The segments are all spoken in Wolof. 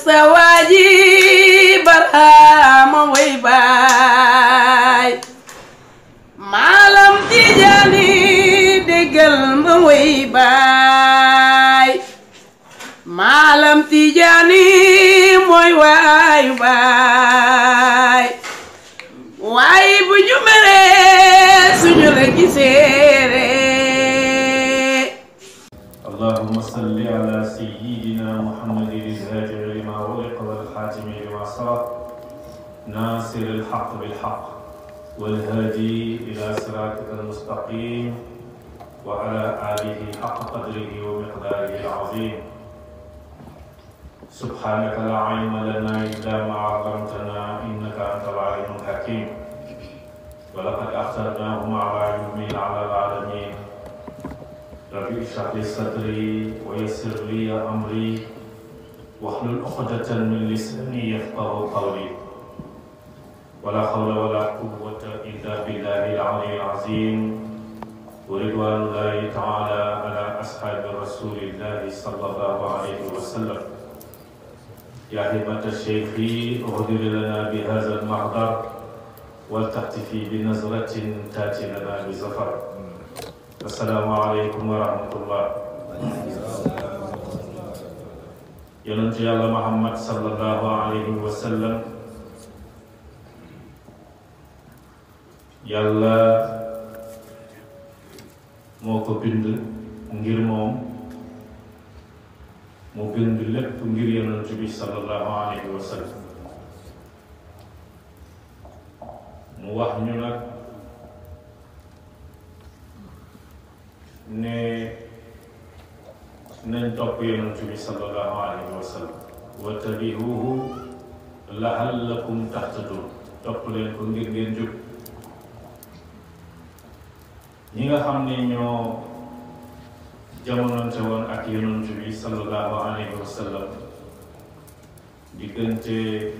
sa waaji barhama way baay maalam tijaani déggal ma way baay maalam tijaani mooy waayu baay waaye bu ñu meree suñu la giseere اللهم صل على سيدنا محمد الهادي لما أغلق والخاتم لما سبق ناصر الحق بالحق والهادي إلى صراطك المستقيم وعلى آله حق قدره ومقداره العظيم سبحانك لا علم لنا إلا ما علمتنا إنك أنت العليم الحكيم ولقد أخترناهم على علم على العالمين ربي اشرح لي صدري ويسر لي امري واحلل عقدة من لساني يفقه قولي ولا حول ولا قوة الا بالله العلي العظيم ورضوان الله تعالى على اصحاب رسول الله صلى الله عليه وسلم يا همة الشيخ اهدر لنا بهذا المحضر ولتحتفي بنظرة تاتي لنا بزفر asalaamaaleykum wa rahmatullah yonent yàlla muhammad sallallahu alayhi wa sallam yàlla moo ko bind ngir moom mu bind lépp ngir yonent bi sallallahu alayhi wa sallam mu wax ñu nag ne nañ topp yonent bi sallallahu alayhi wa sallam wa tabihuhu lahallakum tahtadun topp leen ko ngir ngeen jub ñi nga xam ne ñoo jamononte woon ak yonent bi sallallahu alayhi wa sallam diggante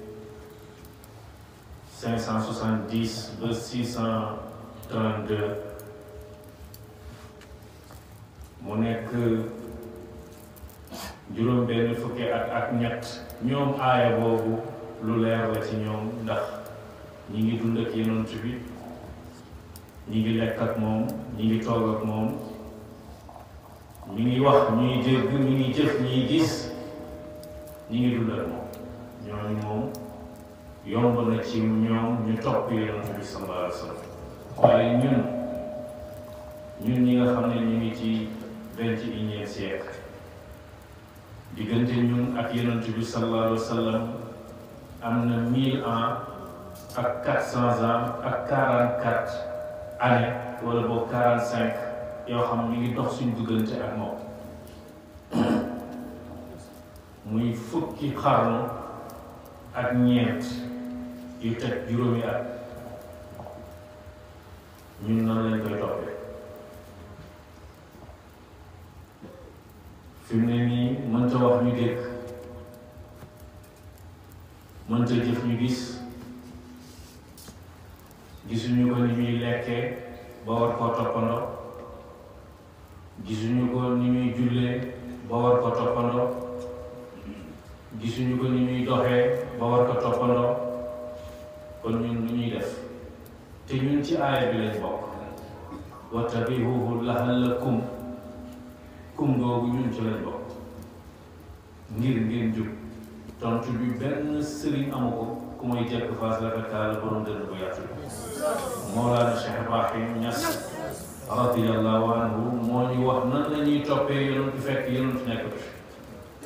cinq cent soixante-dix ba six cent trente-deux mu nekk juróom benn fukki at ak ñett ñoom aaya boobu lu leer la ci ñoom ndax ñi ngi dund ak yonent bi ñi ngi lekk ak moom ñi ngi toog ak moom ñi ngi wax ñuy dégg ñi ngi jëf ñi gis ñi ngi dund ak moom ñooñu moom yomb na ci ñoom ñu topp yonent bi sallallahu alayhi wa sallam waaye ñun ñun ñi nga xam ne ñu ngi ci vingt et unième siècle diggante ñun ak yonent bi sallallahu alayhi wa sallam am na mille ans ak quatre cents ans ak quarante quatre années wala boog quarante cinq yoo xam ñu ngi dox suñu diggante ak moom muy fukki xarnu ak ñeent yu teg juróomi at ñun nan lañ koy toppee fi mu ne nii mënta wax ñu dégg mënta jëf ñu gis gisuñu ko ni muy lekkee ba war koo toppandoo gisuñu ko ni muy jullee ba war ko toppandoo gisuñu ko ni muy doxee ba war ko toppandoo kon ñun lu ñuy def te ñun ci aaya bi lañ bokk wattabihuhu lahallakum kum googu ñun ci lañ bokk ngir ngeen jub tontu bi benn sëriñ amu ko ku muy jekk faas rafetaal borom dënn bu yàttu Mawlaana Cheikh Ibrahim Ñas radiyallahu anhu moo ñu wax nan la ñuy toppee yonent fekk yonent nekk fi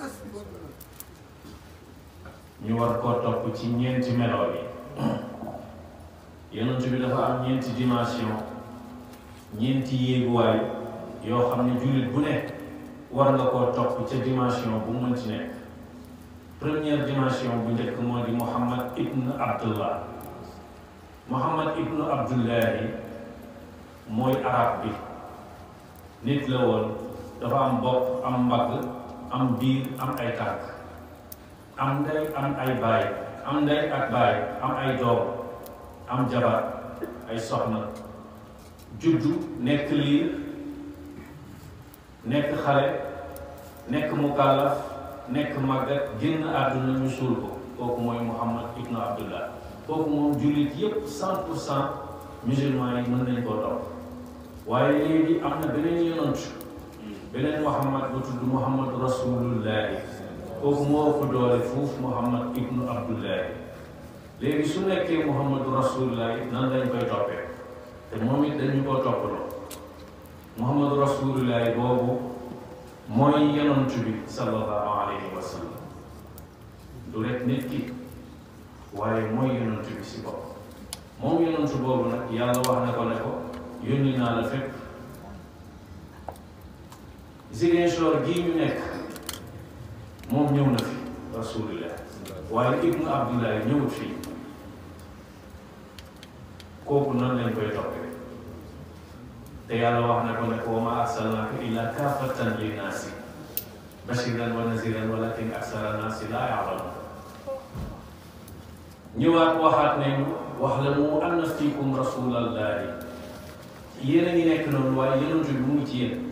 ñu war koo topp ci ñeenti melo yi yonent bi dafa am ñeenti dimension ñeenti yéeguwaay yoo xam ne jullit bu ne war nga koo topp ca dimension bu mën ci nekk première dimension bu njëkk moo di Muhammad ibn Abdullah Muhammad ibn Abdullahi mooy arab bi nit la woon dafa am bopp am mbagg am biir am ay tànk am ndey am ay baay am ndey ak baay am ay doom am jabar ay soxna juddu nekk liir nekk xale nekk mukallaf nekk màggat génn àdduna ñu suul ko kooku mooy Muhammad ibnu Abdullah kooku moom jullit yépp cent pour cent musulman yi mën nañ koo topp waaye léegi am na beneen yonant beneen Muhammad bu tudd Muhammad rasulullahi kooku moo ëpp doole fuuf Muhammad ibnu Abdullahi léegi su nekkee Muhammadu rasulullahi nan lañ koy toppee te moom it dañu koo toppaloo Muhammadu rasulullahi boobu mooy yonant bi sallallahu alayhi wa sallam du rek nit ki waaye mooy yonant bi si bopp moom yonant boobu nag yàlla wax na ko ne ko yónni naa la fépp Ziguinchor gii ñu nekk moom ñëw na fi rasulillah waaye ibnu abdullahi ñëwut fii kooku nan lañ koy toppee te yàlla wax na ko ne ko wa ma arsalnaaka illa kaafatan linnaasi bashiran wa naziran walakin aksara naasi laa yaalamuun ñëwaat waxaat ne wax la mu anna fiikum rasulallahi yéen a ngi nekk noonu waaye yonent bi mu ngi ci yéen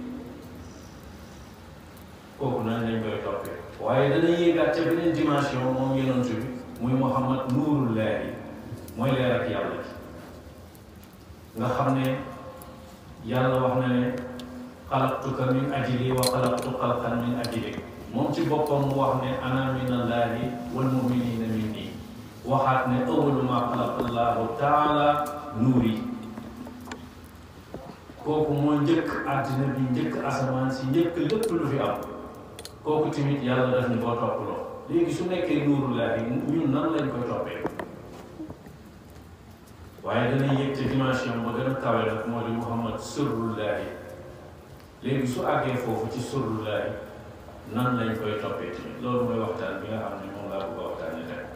kooku nan lañ koy toppee waaye dana yéegaat ca beneen dimension moom yonent bi muy Muhammad nuurullahi mooy leer ak yàlla gi nga xam ne yàlla wax na ne xalaqtuka min ajli wa xalaqtu xalqan min ajli moom ci boppam mu wax ne ana min allahi wal muminina minni waxaat ne awalu ma xalaqa allahu taala nuuri kooku moo njëkk àddina bi njëkk asamaan si njëkk lépp lu fi am kooku tamit yàlla daf ñu koo toppaloo léegi su nekkee nuurullahi ñun nan lañ koy toppee waaye dana yëg ci dimension ba gën a kawe nag moo di Muhammad sirrullahi léegi su àggee foofu ci sirrullahi nan lañ koy toppee tamit loolu mooy waxtaan bi nga xam ne moom laa bëgg a waxtaane tey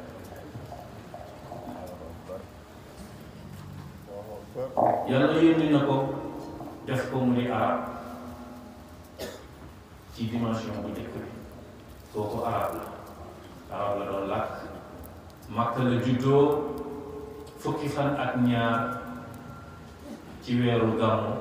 yàlla yónni na ko def ko mu di arab ci dimension bu njëkk bi kooku arab la arab la doon làkk Makka la juddoo fukki fan ak ñaar ci weeru gàmmu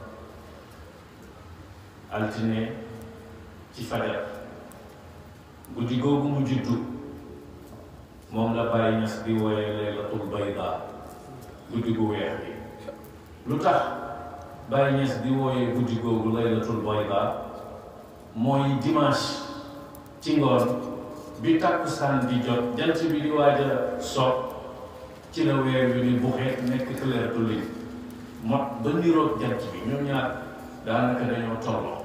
altine ci fajar guddi googu mu juddu moom la Baay Ñas di wooye laylatul bayda guddi gu weex bi lu tax Baay Ñas di wooye guddi googu laylatul bayda mooy dimanche ci ngoon bi takkusaan di jot jant bi di waaj a so ci la weer wi ni buxee nekk clair du lin mot ba niroog jant bi ñoom ñaar daanaka dañoo tolloo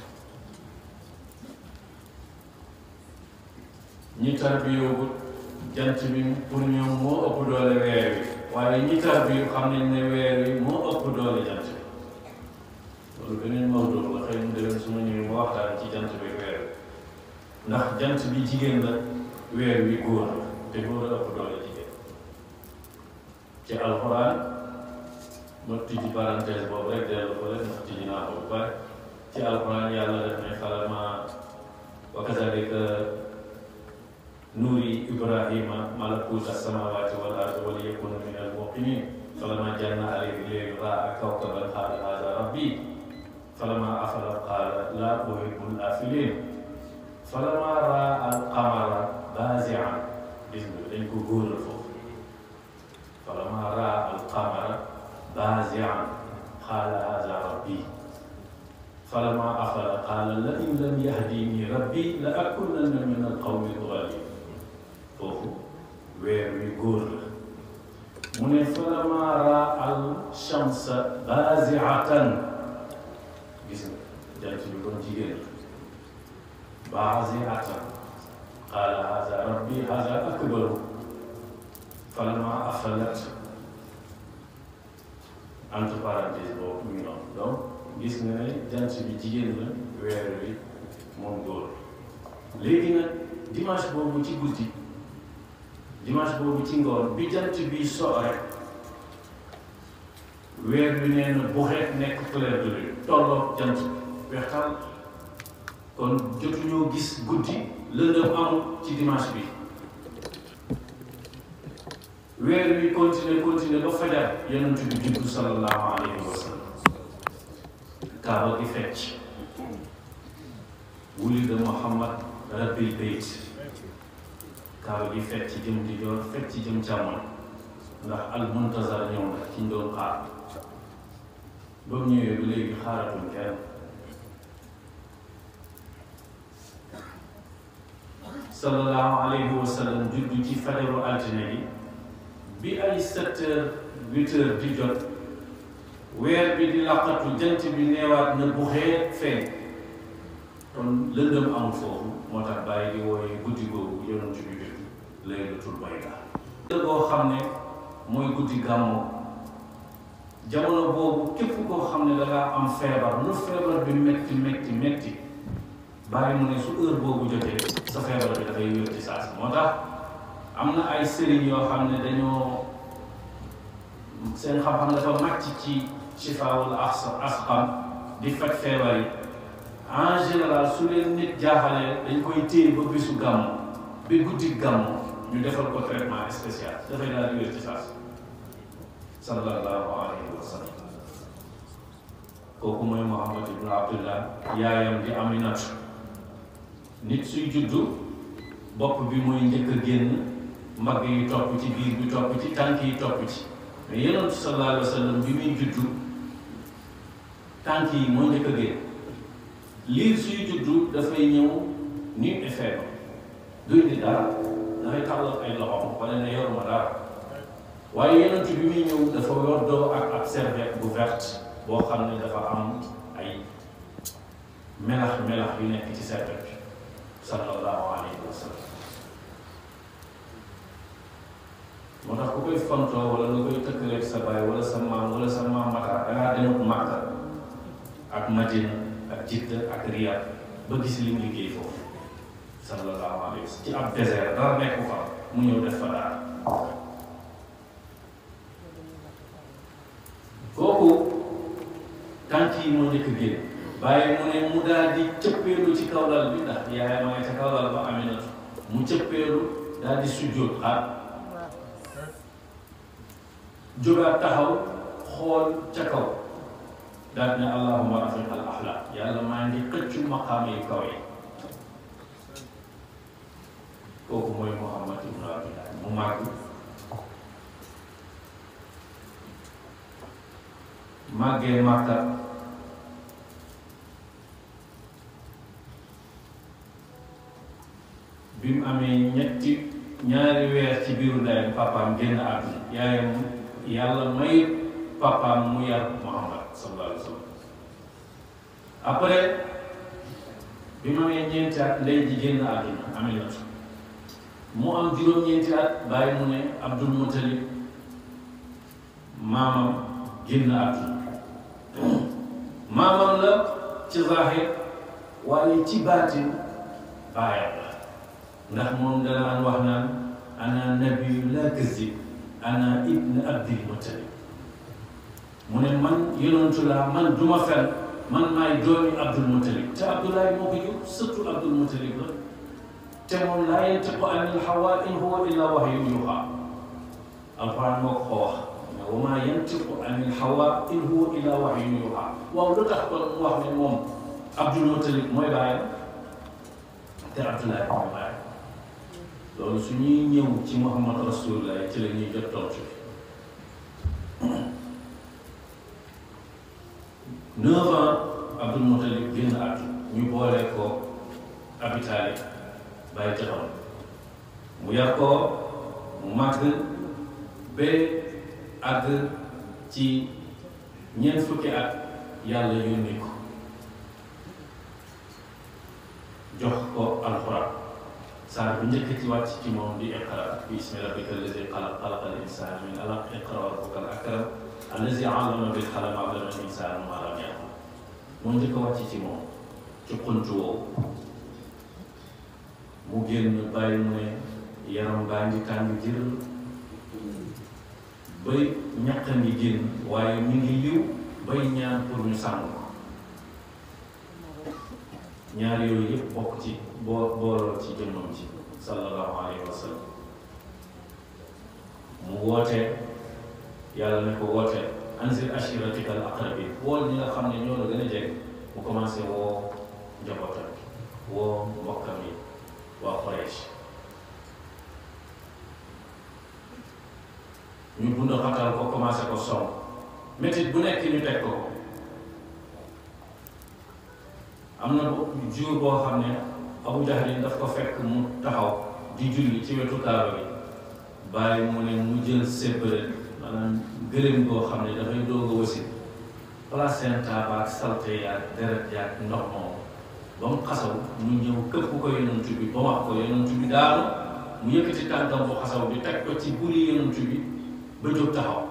ñi tarbiyoogut jant bi pour ñoom moo ëpp doole weer wi waaye ñi tarbiyu xam nañ ne weer wi moo ëpp doole jant bi loolu beneen mawdu la xëy na déwén su ma ñëwee ma waxtaan ci jant bi weer wi ndax jant bi jigéen la weer wi góor la te góor a ëpp doole jigéen ci alxuraan ma tijji parenthèse boobu rek dellu ko rek ndax tijji naa ko bu pare ci alxuraan yàlla def ne xalama wa kazalika nuuri ibrahima malakut as-samawati wal ardi wa liyakuna min al-muqinin falama janna alayhi laylu raa kawkaban qaala hada rabbi falama afala qaala la uhibbu al-afilin falama raa al-qamara bazi'an gis nga dañ ko góoral foofu falama raa al-qamara bazi'an qaala hada rabbi falama afala qaala la in lam yahdini rabbi la akunanna min al-qawmi ad-daalin foofu weer wi góor la mu ne falama raa al shamsa bazi'atan gis nga jant bi kon jigéen la bazi'atan qaala haza rabbi haza akbaru falama afalat entre parenthèse boobu ñu noonu donc gis nga ne jant bi jigéen la weer wi moom góor léegi nag dimanche boobu ci guddi dimanche boobu ci ngoon bi jant bi so rek weer bi nee na bu xeet nekk clair de lune tolloog jant bi wextaan kon jotuñoo gis guddi lëndëm amul ci dimanche bi weer bi continuer continuer ba fajar yonent bi juddu sallallahu alayhi wa sallam kaaba gi fecc wulida Muhammad rabbil bayt kaaba gi fekk ci jëm di joor fekk ci jëm càmmoñ ndax al muntazar ñëw na ci ñu doon xaar ba mu ñëwee ba léegi xaaratuñ kenn sallallahu alayhi wa sallam juddu ci fajaru altine gi bi ay sept heures huit heures di jot weer bi di laqatu jant bi neewaat na bu xee feeñ kon lëndëm amul foofu moo tax bàyyi di wooye guddi googu yonent bi jot laylatul bayda boo xam ne mooy guddi gàmmu jamono boobu képp koo xam ne dangaa am feebar nu feebar bi metti metti metti bàyyi mu ne su heure boobu jotee sa feebar bi dafay wér ci saas moo tax am na ay sëriñ yoo xam ne dañoo seen xam-xam dafa màcc ci shifaawul asqam di faj feebar yi en général su leen nit jaaxalee dañ koy téye ba bisu gàmmu bi guddi gàmmu ñu defal ko traitement spécial dafay daal di wér ci saas sallallahu alayhi wa sallam kooku mooy Muhammad ibn Abdullah yaayam di Aminatu nit suy juddu bopp bi mooy njëkk a génn mbagg yi topp ci biir bi topp ci tànk yi topp ci mais yonent sallallahu alayhi wa sallam bi muy juddu tànk yi moo njëkk a génn liir suy juddu dafay ñëw ni effet ba duy di dara dafay tàllal ay loxoom wala ne yoruma dara waaye yonent bi muy ñëw dafa yoddoo ak ab serviette bu verte boo xam ne dafa am ay melax melax yu nekk ci serviette bi sallallahu alayhi wa sallam moo tax ku koy fontoo wala nga koy tëkkaleeg sa baay wala sa maam wala sa maam mata dangaa demut Makka ak Madina ak Jidda ak Riyad ba gis li mu liggéey foofu sallallahu alayhi wa sallam ci ab désert dara nekku fa mu ñëw def fa dara kooku tànk yi moo njëkk génn bàyyi mu ne mu daal di cëppeelu ci kaw lal bi ndax yaay ma nga ca kaw lal ba Aminatu mu cëppeelu daal di sujjóot xaar jógaat taxaw xool ca kaw daal ne allahumma rafiq al axlaq yàlla maa ngi xëccu maqaama yu kaw yi kooku mooy Muhammad ibn Abdullah mu màgg màggee Màkka bi mu amee ñetti ñaari weer ci biiru ndeyam papaam génn àdduna yaayam yàlla may papaam mu yar Muhammad sallallahu alayhi wa sallam après bi mu amee ñeenti at ndey ji génn àdduna Aminatu mu am juróom-ñeenti at bàyyi mu ne Abdul Muttalib maamam génn àdduna maamam la ci zahir waaye ci baatin baayam la ndax moom danaan wax naan ana nabiyu la kazib ana ibn abdil muttalib mu ne man yonantu laa man duma fen man maay doomi abdul muttalib te abdoulaye moo ko jur surtout abdul muttalib la te moom laa yantiqu anil hawa in huwa illa wahyun yuha alquran moo ko wax wa maa yantiqu anil hawa in huwa illa wahyun yuha waaw lu tax kon mu wax ne moom abdul muttalib mooy baayam te abdoulaye mooy baayam loolu su ñuy ñëw ci Muhammad Rasulullah ci la ñuy jot tontu neuf ans Abdul Muttalib génn àdduna ñu boole ko Abi Taalib bàyyi jaxam mu yar ko mu màgg ba àgg ci ñeent fukki at yàlla yónni ko jox ko alxuraan saar bu njëkk ci wàcc ci moom di iqra bismi rabbika allazi xalaq xalaqa al insana min alaq iqra wa rabbuka al akram allazi allama bil qalam allama al insana ma lam ya'lam moo njëkk wàcc ci moom ci xunt woowu mu génn bàyyi mu ne yaram baa ngi tàng jër bay ñaq ngi génn waaye mi ngi liw bay ñaan pour ñu sàmm ko ñaar yooyu yëpp bokk ci boo booloo ci jëmmam ci sallallahu alayhi wa sallam mu wootee yàlla ne ko wootee anzir ashiratika al aqrabin wool ñi nga xam ne ñoo la gën a jege mu commencé woo njabootam woo mbokkam yi waa Quraysh ñu bund xatal ko commencé ko song métit bu nekk ñu teg ko ko am na jour boo xam ne Abu Jahl daf ko fekk mu taxaw di julli ci wetu kaaba bi bàyyi mu ne mu jël sébbale maanaam gërëm boo xam ne dafay doog a wasi placenta ba ak salte yaag deret yaag ndox moom ba mu xasaw mu ñëw këpp ko yonent bi ba wax ko yonent bi daanu mu yëkkati tànkam bu xasaw bi teg ko ci buri yonent bi ba jóg taxaw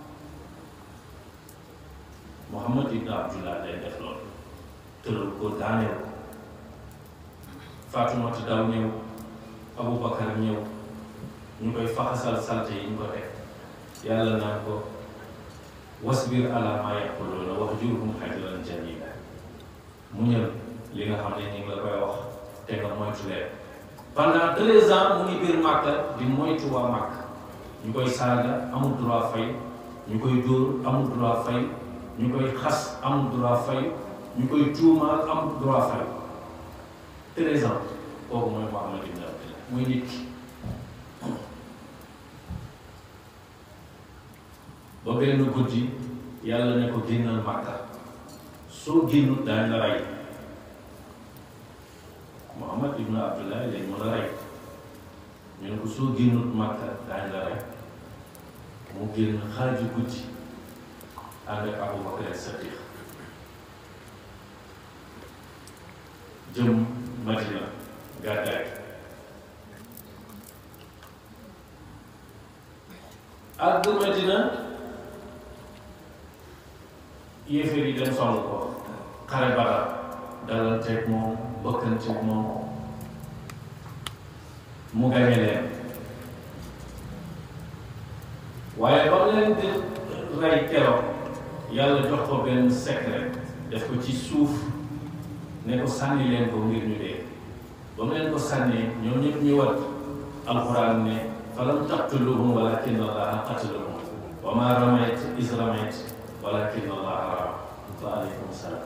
Muhammad ibn Abdullah day def loolu tëral ko daaneel ko Faatumata daw ñëw Abubakar ñëw ñu koy faxasal salte yi ñu ko teg yàlla naan ko wasbir ala ma yaquluuna wahjurhum hajran jamila muñal li nga xam ne ñu ngi la koy wax te nga moytu leen pendant treize ans mu ngi biir Màkka di moytu waa Màkka ñu koy saaga amul droit fay ñu koy dóor amul droit fay ñu koy xas amul droit fay ñu koy tuumaal amul droit fay treize ans kooku mooy Muhammad ibn Abdillah muy nit ki ba benn guddi yàlla ne ko génnal Màkka soo génnut daañ la rey Muhammad ibn Abdullah lañ mën a rey ñu ne ko soo génnut Màkka daañ la rey mu génn xaaju guddi ànd ak Abu Bakar Sadiq jëm Madina gàddaay ak bu Madina yéeféer yi dem song ko xare Badar dalanteeg moom bëkkanteeg moom mu gañe leen waaye ba mu leen di rey keroog yàlla jox ko benn secret def ko ci suuf ne ko sànni leen ko ngir ñu dee ba mu leen ko sànnee ñoom ñëpp ñu wat alxuraan ne falam taqtuluhum walakin allaha qatalahum wa ma ramayt is ramayt walakin allaha rama fa aleykum salaam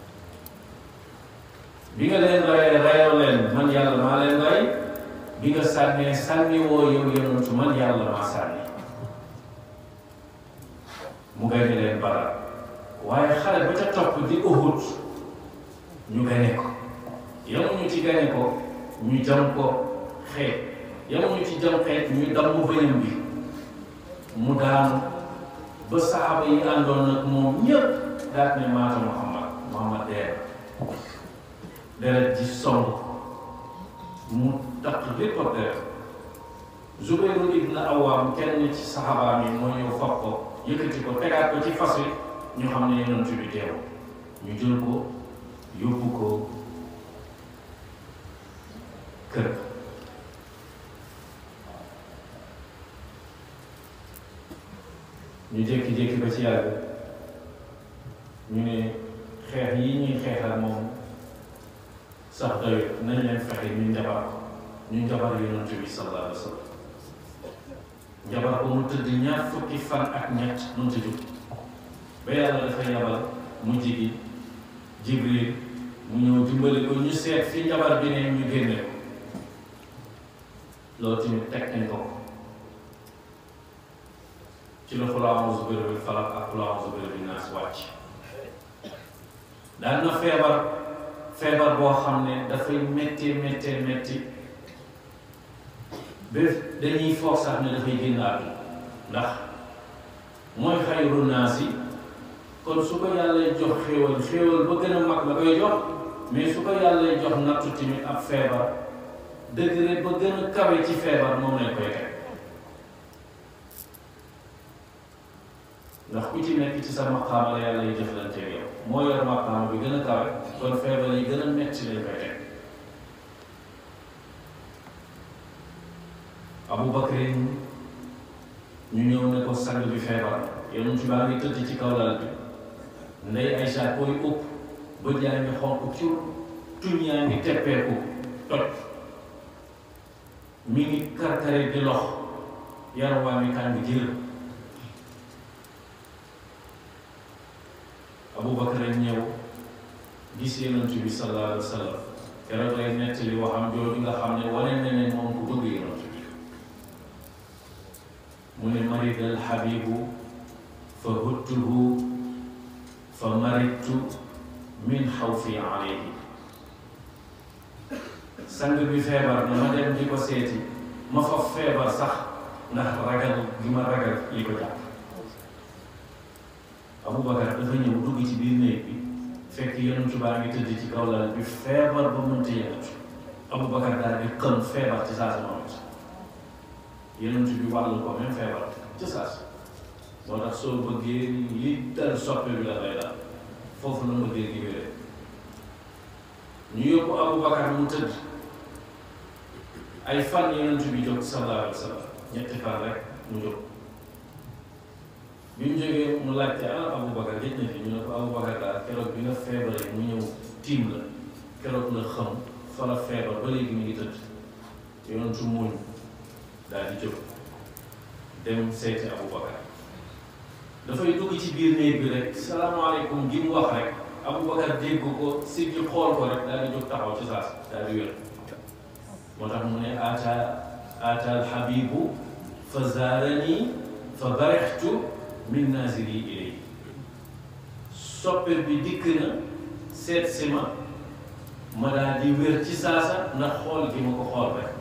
bi nga leen rayee rayoo leen man yàlla maa leen ray bi nga sànnee sànni woo yow yonentu man yàlla maa sànni mu gañe leen Badar waaye xale ba ca topp di Uhud ñu gañe ko yamuñu ci gañe ko ñu jam ko xeet yamuñu ci jam xeet ñu damm bëñam bi mu daanu ba saxaaba yi àndoon nag moom ñëpp daat ne maata Muhammad Muhammad dee deret ji song mu takk lépp ak deret Zubayru ibn Awwam kenn ci saxaaba mi moo ñëw fab ko yëkkati ko tegaat ko ci fas wi ñu xam ne yonent bi teew ñu jël ko yóbbu ko kër ñu jékki-jékki ba ci yàgg ñu ne xeex yi ñuy xeexal moom sax doyut nañ leen fexe ñu njabar ko ñu njabar yonent bi sallallahu alayhi wa sallam njabar ko mu tëdd ñaar fukki fan ak ñett mënta jóg ba yàlla dafa yabal mujj gi jibril mu ñëw dimbali ko ñu seet fi njabar bi ne ñu génne ko loolu tamit teg nañ ko ci la qul a'uuzu bi rabbil falaq ak qul a'uuzu bi rabbin naas wàcc daan na feebar feebar boo xam ne dafay métti métti métti ba dañuy foog sax ne dafay génn àdduna ndax mooy xayru naas yi kon su ko yàlla jox xéewal xéewal ba gën a mag la koy jox mais su ko yàlla jox nattu tamit ab feebar degré ba gën a kawe ci feebar moom lañ koy teg ndax ku ci nekk ci sa maqaama la yàlla yi jëflante yow moo yor maqaama bi gën a kawe kon feebar yi gën a metti lañ koy teg Abu Bakrin ñu ñëw ne ko sang bi feebar yonent baa ngi tëdd ci kaw lal bi ndey Aysa koy ëpp bët yaa ngi xonq cur tuñ yaa ngi teppeeku toj mi ngi karkare di lox yaram waa mi tàng jër Abu Bakar ñëw gis yonent bi sallallahu alayhi wa sallam keroog lay nettali waxam jooju nga xam ne wane na ne moom ku bëgg yonent bi mu ne maridal xabibu fa huttuhu fa maridtu min xawfi alayhi sang bi feebar na ma dem di ko seeti ma fa feebar sax ndax ragal gi ma ragal li ko jàpp Aboubacar dafa ñëw dugg ci biir néeg bi fekk yonentu baa ngi tëdd ci kaw lal bi feebar ba mënta yëngatu Aboubacar daal di xëm feebar ci saa si moom it yonentu bi wàllu ko même feebar ci saa si moo tax soo bëggee li dal soppe bi la lay dal foofu la mbëggee gi wéree ñu yóbbu Aboubacar mu tëdd ay fan yonent bi jóg sallallahu alayhi wa sallam ñetti fan rek mu jóg bi mu jógee mu laajte ana Aboubacar gëj na fi ñu ne ko Aboubacar daal keroog bi nga feebaree mu ñëw tiim la keroog la xam fa la feebar ba léegi mi ngi tëdd yonentu muñ daal di jóg dem seeti Aboubacar dafay dugg ci biir néeg bi rek salaamaaleykum gi mu wax rek Aboubacar dégg ko si bi xool ko rek daal di jóg taxaw ci saas daal di wér moo tax mu ne ata ata alxabibu fa zaarani fa barextu min naziri ilay soppe bi dikk na seet si ma ma daal di wér ci saasa ndax xool gi ma ko xool rek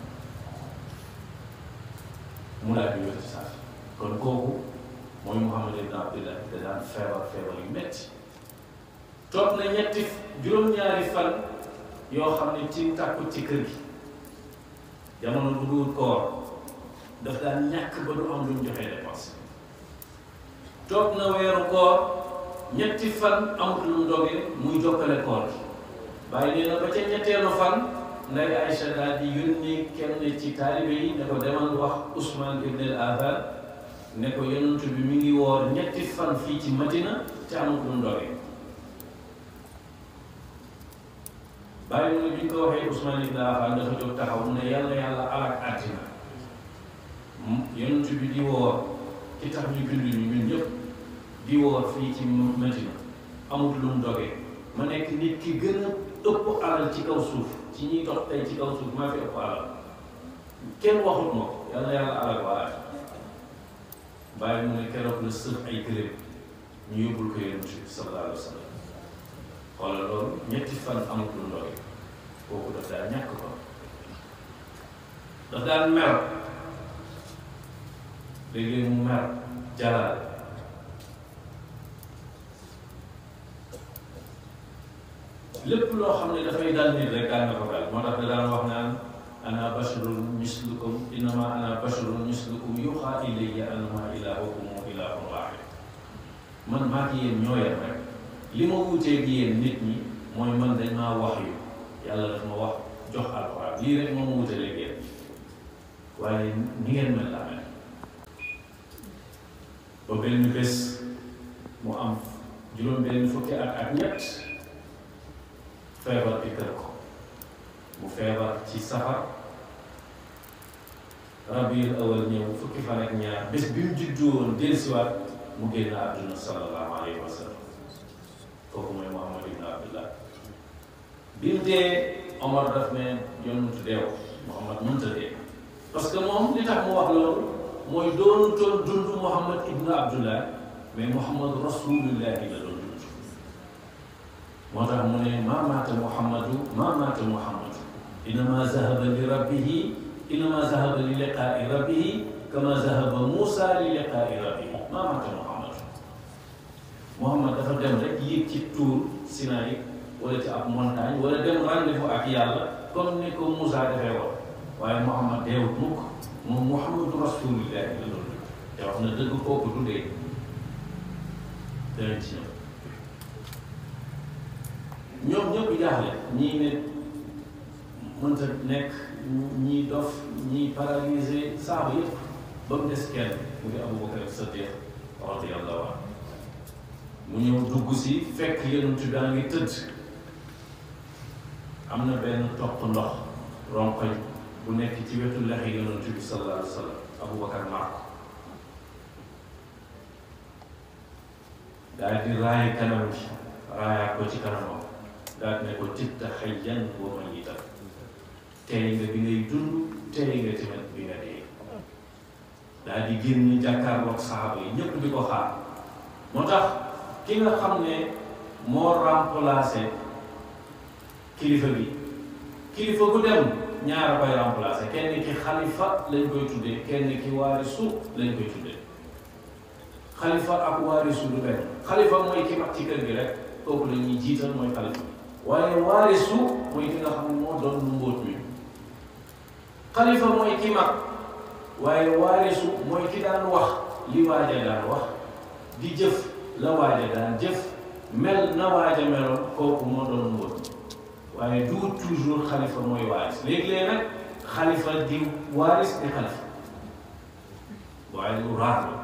mu daal di wér ci saasa kon kooku mooy Muhammad ibn Abdillah da daan feebar feebar yu metti toog na ñetti juróom-ñaari fan yoo xam ne ci tàkku ci kër gi jamono bu dul koor daf daan ñàkk ba du am lu mu joxee dépense toog na weeru koor ñetti fan amut lu mu dogee muy jokkale koor gi bàyyi nee na ba ca ñetteelu fan nday Aïcha daal di yónni kenn ci taalibe yi ne ko demal wax Ousmane ibn al Affan ne ko yonent bi mi ngi woor ñetti fan fii ci Madina te amut lu mu dogee bàyyi mu ne bi ñu ko waxee Ousmane ibn Affan dafa jóg taxaw mu ne yàlla yàlla alak àddina yonent bi di woor ci tax ñu bind ñu ñun ñëpp di woor fii ci Madina amut lu mu dogee ma nekk nit ki gën a ëpp alal ci kaw suuf ci ñuy dox tey ci kaw suuf maa fi ëpp alal kenn waxut ma ko yàlla yàlla alak waa at bàyyi mu ne keroog la sëf ay gëléem ñu yóbbul ko yonent bi sallallahu alayhi wa sallam xoolal loolu ñetti fan amut lu ndoge kooku daf daa ñàkk ko daf daan mer léeg-léeg mu mer jalaal lépp loo xam ne dafay dal nit rek daan na ko dal moo tax da daan wax naan ana basharun mislukum innama ana basharun mislukum yuuxa ilayya annama ilahukum ilahun waahid man maa ngi yéen ñoo yem rek li ma wuuteeg yéen nit ñi mooy man dañ maa wax yu yàlla daf ma wax jox alxuraan lii rek moo ma wuuteeg yéen waaye ni ngeen mel laa mel ba benn bés mu am juróom benn fukki at ak ñett feebar bi kër ko mu feebar ci safar rabiul awal ñëw fukki fan ak ñaar bés bi mu juddu woon dellusiwaat mu génn àdduna sallallahu alayhi wa sallam kooku mooy Muhammad ibn Abdullah bi mu dee Omar daf ne yonent deew Muhammad mënta dee parce que moom li tax mu wax loolu mooy doonu toon dund Muhammad ibn Abdullah mais Muhammad rasulullahi la doon dund moo tax mu ne maa maata Muhammadu maa maata Muhammadu innama zahaba li rabbihi innama zahaba li liqaai rabbihi kama zahaba Moussa li liqaai rabbihi maa maata Muhammadu Muhammad dafa dem rek yéeg ci tuur Sinaï wala ci ab montagne wala dem rendez-vous ak yàlla comme ni ko Moussa defee woon waaye Muhammad deewut mukk moom Muhammadu rasulillahi la doon te wax na dëgg kooku du dee danañ ci ñëw ñoom ñëpp jaaxle ñii ne mënta nekk ñii dof ñii paralysé saaba yëpp ba mu des kenn mu ngi Abubakar Sadiq radiyallahu anhu mu ñëw dugg si fekk yonent bi daa ngi tëdd am na benn toq ndox ronkoñ bu nekk ci wetu lexi yonent bi sallallahu alayhi wa sallam Abubakar mar ko daal di raay kanam bi raayaat ko ci kanamam daal ne ko titta xayyan wa mayitan tey nga bi ngay dund tey nga tamit bi nga dee daal di génn jàkkaarloog saxaaba yi ñëpp di ko xaar moo tax ki nga xam ne moo remplacé kilifa bi kilifa gu dem ñaara koy remplacé kenn ki xalifa lañ koy tuddee kenn ki waarisu lañ koy tuddee xalifa ak waarisu du benn xalifa mooy ki mag ci kër gi rek kooku la ñuy jiital mooy xalifa waaye waarisu mooy ki nga xam ne moo doon lu mbóot mi xalifa mooy ki mag waaye waarisu mooy ki daan wax li waaja daan wax di jëf la waaja daan jëf mel na waaja meloon kooku moo doon mbóot waaye du toujours xalifa mooy waaris léegi-léeg nag xalifa di waaris di xalifa waaye lu raar la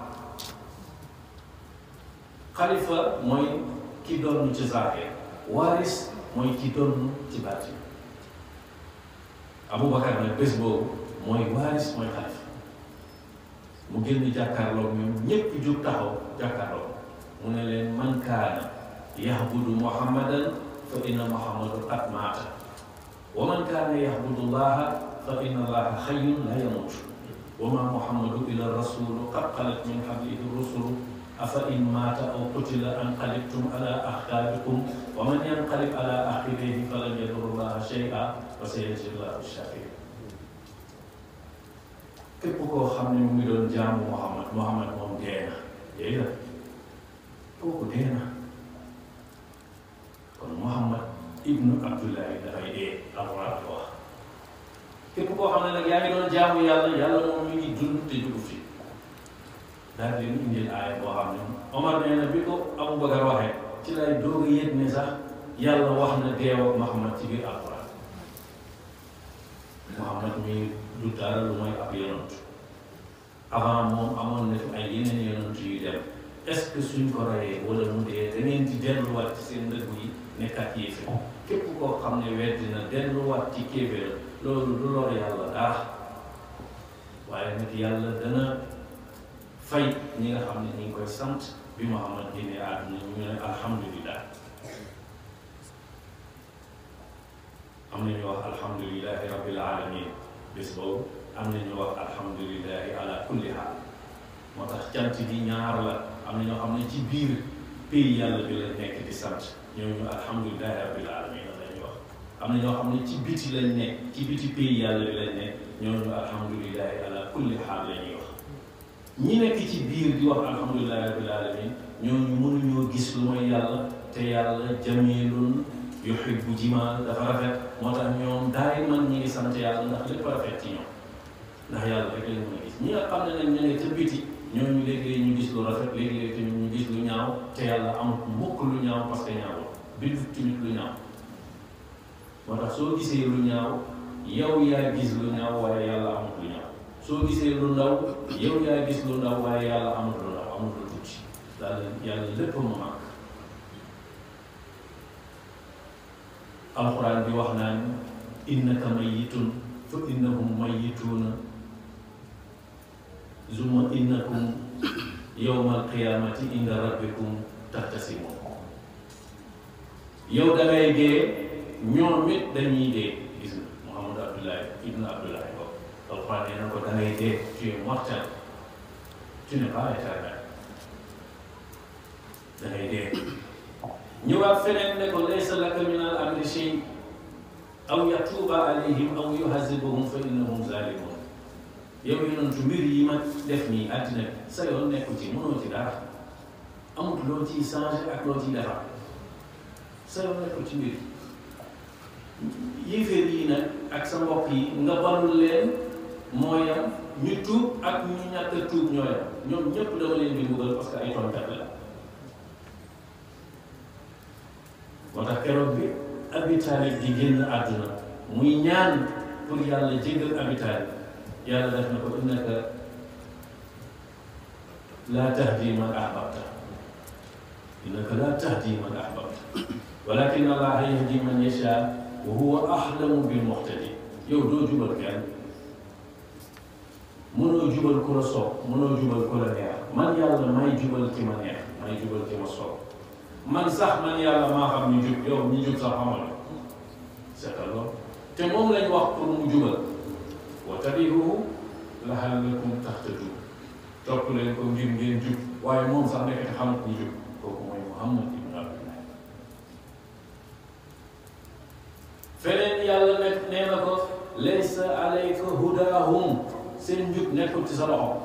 xalifa mooy ki doon ci zaahir waaris mooy ki doon ci baatin Aboubacar nag bés boobu mooy waaris mooy xalifa mu génn jàkkaarloog ñoom ñépp jug taxaw jàkkaarloog mu ne leen man kaana yahbudu muhammadan fa inna muhammadu qad maata wa man kaana yahbudu llaha fa inna allaha xayyun la yamut wa ma muhammadu illa rasulu qad xalat min qablihi rusulu afa in maata aw qutila anqalibtum ala aqaabikum wa man yanqalib ala aqibayhi falan yadurra llaha shay'a wa sayajzi llahu shakirin képp koo xam ne mu ngi doon jaamu Muhammad Muhammad moom dee na dee na kooku dee na kon Muhammad ibnu Abdullahi dafay dee alxuraan ko wax képp koo xam ne nag yaa ngi doon jaamu yàlla yàlla moom mi ngi dund te jugu fi daal di leen indil aaya boo xam ne Omar nee na bi ko Aboubacar waxee ci lay doog a yëg ne sax yàlla wax na deew ak Muhammad ci biir alxuraan Muhammad mi du dara lu mooy ab yonant avant moom amoon na fi ay yeneen yonant yu dem est-ce que suñ ko rayee wala mu dee da ngeen di delluwaat ci seen ndëgg yi nekkaat yéefe képp koo xam ne weddi na delluwaat ci kéeféer loolu du lor yàlla dara waaye nag yàlla dana fay ñi nga xam ne ñi ngi koy sant bi Muhammad génnee àdduna ñu ne alhamdulillah am na ñu wax alhamdulilahi rabbil alamin bés boobu am na ñu wax alhamdulilahi ala kulli haal moo tax cant bi ñaar la am na ñoo xam ne ci biir pays yàlla bi la nekk di sant ñooñu alhamdulilahi rabbil alamin la ñuy wax am na ñoo xam ne ci biti lañ nekk ci biti pays yàlla bi lañ nekk ñooñu alhamdulilahi ala kulli haal la ñuy wax ñi nekk ci biir di wax alhamdulilahi rabbil alamin ñooñu mënuñoo gis lu mooy yàlla te yàlla jamilun yuhibbu jimaal dafa rafet moo tax ñoom daay man ñi ngi sant yàlla ndax lépp rafet ci ñoom ndax yàlla rek lañ mën a gis ñi nga xam ne nag ñu ne ca biti ñooñu léegi ñu gis lu rafet léegi-léegi tamit ñu gis lu ñaaw te yàlla amut mukk lu ñaaw parce que ñaawul bindu tamit lu ñaaw moo tax soo gisee lu ñaaw yow yaa gis lu ñaaw waaye yàlla amut lu ñaaw soo gisee lu ndaw yow yaa gis lu ndaw waaye yàlla amut lu ndaw amut lu tuuti daal yàlla lépp mu màgg alxuraan bi wax naan innaka mayitun fa innahum mayituuna zuma innakum yowma alqiyamati inda rabbikum taxtasimun yow da ngay dee ñoom it dañuy dee gis nga Muhammad Abdullahi ibn Abdullahi ko alxuraan nee na ko da ngay dee tu es mortel tu n'es pas éternel da ngay dee ñëwaat feneen ne ko laysa laka min al amri shay aw yatuuba alayhim aw yuhazibuhum fa innahum zalimun yow yonentu mbir yi ma def nii àddina bi sa yoon nekku ci mënoo ci dara amut loo ciy changé ak loo ciy defar sa yoon nekku ci mbir yéeféer yi nag ak sa mbokk yi nga balul leen mooyam ñu tuub ak ñu ñàkk a tuub ñooyam ñoom ñëpp dama leen di mbugal parce que ay tooñkat la moo tax keroog bi Abi Taalib di génn àdduna muy ñaan pour yàlla jéggal Abi Taalib yàlla def na ko innaka laa tahdi man ahbabta innaka laa tahdi man ahbabta walakin allaha yahdi man yasha wa huwa ahlamu bil muhtadi yow doo jubal kenn mënoo jubal ku la soob mënoo jubal ku la neex man yàlla may jubal ki ma neex may jubal ki ma soob man sax man yàlla maa xam ñu jub yow ñu jub sax xamal c'est loolu te moom lañ wax pour mu jubal wa tabi'uhu la'allakum tahtadun topp leen ko ngir ngeen jub waaye moom sax nekk xamut ñu jub kooku mooy Muhammad ibn Abdullah feneen yàlla nekk nee na ko laysa alayka hudahum seen njub nekkul ci sa loxo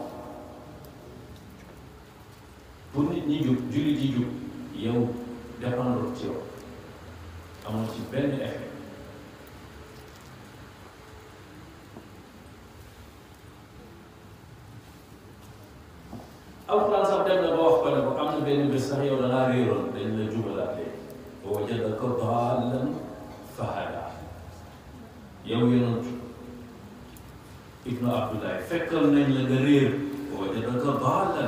pour nit ñi jub jullit yi jub yow dépendre ci yow amoo ci benn effet alxuraan sax dem na ba wax ko ne ko am na benn bés sax yow da ngaa réeroon dañ la jubalaat léegi wa wajadaka daallan fahada yow yonent ibnu abdullahi fekkal nañ la nga réer wa wajadaka daallan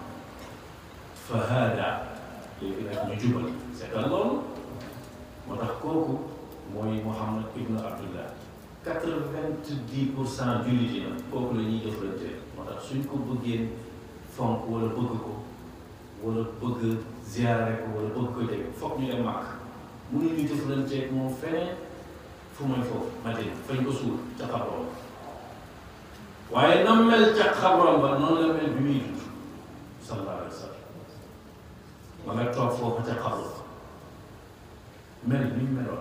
fahada léegi nag ñu jubal c'est que loolu moo tax kooku mooy Muhammad ibnu abdullah quatre-vingt-dix pour cent jullit yi nag kooku la ñuy jëflante moo tax suñ ko bëggee fonk wala bëgg ko wala bëgg ziyaare ko wala bëgg ko jege foog ñu dem màkk mënuñu jëflanteeg moom feneen fu mooy foofu Madina fañ ko suul ca xabroom waaye nam mel ca xabroom ba noonu la mel bi muy dund sallallahu alayhi wa sallam ma nga toog foofu ca xabru mel ni mu meloon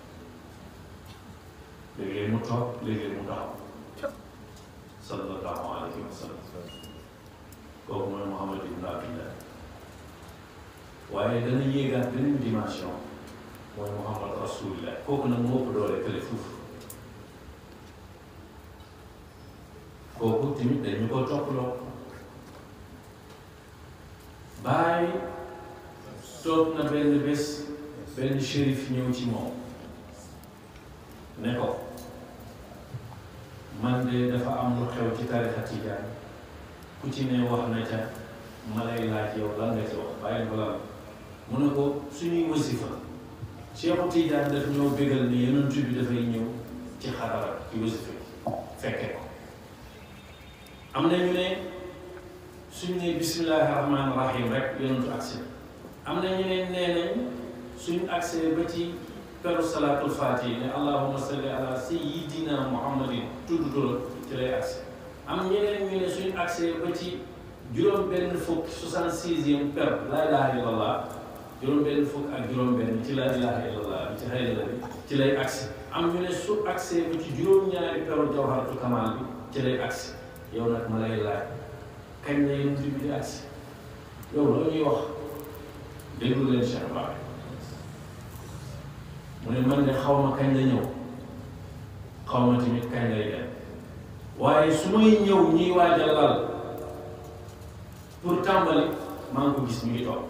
léeg-léeg mu toog léeg-léeg mu taxaw sallallahu alayhi wa sallam kooku mooy Muhammad ibn Abdillah waaye dana yéegaat beneen dimension mooy Muhammad rasulillah kooku nag moo ëpp doole kële fuuf kooku tamit dañu ko topploo bàyyi toog na benn bés benn shérif ñëw ci moom ne ko man de dafa am lu xew ci tarixa tijaan ku ci ne wax na ca ma lay laaj yow lan nga ci wax bàyyi ko lan mu ne ko suñuy wasifa Cheikhu Tijaan daf ñoo bégal ne yonent bi dafay ñëw ci xadara ci wasifa fekke ko am na ñu ne suñ ne bismillahi rahmaani rahim rek yonentu agsi am na ñu ne nee nañ suñ agsee ba ci peru salaatul faatihi ne allahumma salli ala sayyidina muhammadin tudd turam ci lay agsi am ñeneen ñu ne suñ agsee ba ci juróom benn fukk soixante sixième per laa ilaha illallah juróom benn fukk ak juróom benn ci laa ilaha illallah bi ci xaydala bi ci lay agsi am ñu ne su agsee ba ci juróom-ñaari peru jawharatu kamal bi ci lay agsi yow nag ma lay laaj kañ la yonent bi di agsi yow loo ñuy wax déglu leen Cheikh Bara mu ne man de xaw ma kañ la ñëw xaw ma tamit kañ lay dem waaye su may ñëw ñuy waajal lal pour tàmbali maa ngi ko gis mi ngi toog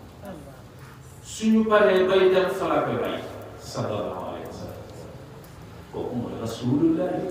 suñu paree bay dem falaa koy bàyyi sallallahu alayhi wa sallam kooku mooy rasulullahi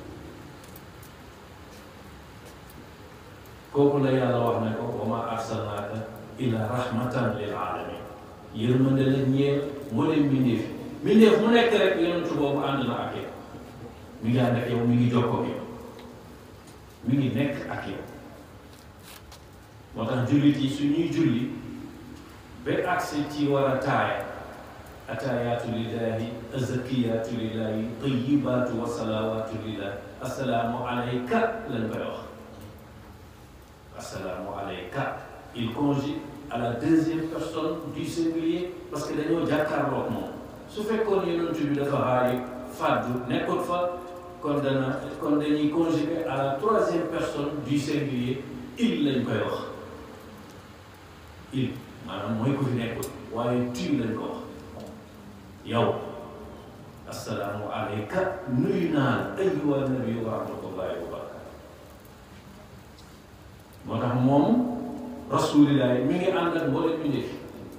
kooku la yàlla wax ne ko wa ma arsalnaaka illa rahmatan lil alamin yërmande la ñeel moo leen mbindeef mbindeef mu nekk rek yonentu boobu ànd na ak yow mi ngi ànd ak yow mi ngi jokkoo ak yow mi ngi nekk ak yow moo tax jullit yi su ñuy julli ba agsi ci war a taaya ataayaatu lillahi azakiyaatu lillahi tayibaatu wa salawaatu lillahi assalaamu alayka lañ koy wax assalaamu alayka il conjugue à la deuxième personne du singulier parce que dañoo jàkkaarloog moom su fekkoon yonent bi dafa xaari fàddu nekkul fa kon dana kon dañuy conjuguer à la troisième personne du singulier il lañ koy wax il maanaam mooy ko fi nekkul waaye tu lañ ko wax yow assalaamu alayka nuyu naa la ayyuha nabi wa rahmatullahi wa barakatu moo tax moom rasulillahi mi ngi ànd ak mboolem mi ndefi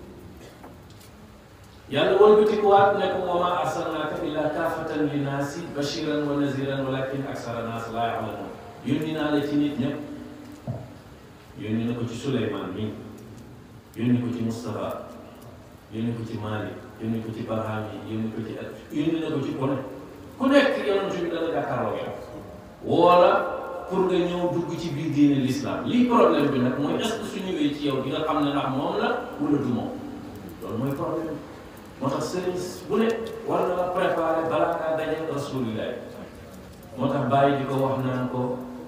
yàlla wëlbatikuwaat ne ko wa maa arsalnaaka illa kaafatan linnaasi bashiran wa naziran walakin aksara naas laa ya'lamuun yónni naa la ci nit ñëpp yónni na ko ci Suleymaan mi yónni ko ci Moustapha yónni ko ci Malick yónni ko ci Barham yi yónni ko ci at yónni na ko ci ku ne ku nekk yonent bi dana jàkkaarloo yow wala pour nga ñëw dugg ci biir diine l'islam lii problème bi nag mooy est-ce que su ñëwee ci yow di nga xam ne ndax moom la wala du moom loolu loolu mooy problème moo tax sëriñ bu ne war na la préparer balaa ngaa daje rasulillah moo tax bàyyi di ko wax naan ko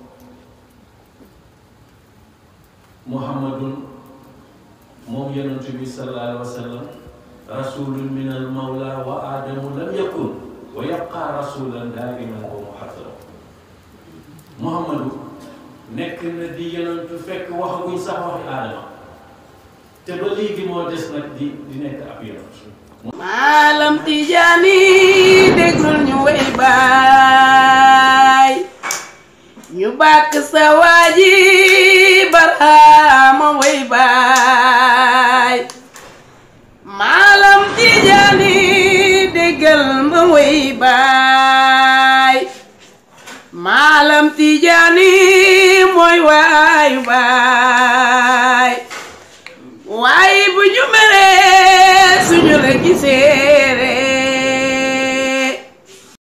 muhammadun moom yonent bi sallallahu alayhi wa sallam rasulun min al mawla wa adamu lam yakun wa yabqa rasulan daiman wa muhaddara muhammadu nekk na di yonentu fekk waxaguñ sax waxi aadama te ba léegi moo des nag di di nekk ab yonent maalam tijaani déglul ñu way baay ñu bàkk sa waaji baraama way baay maalam tijaani déggal ma way baay maalam tijaani mooy waayu baay waaye bu ñu meree suñu la gisee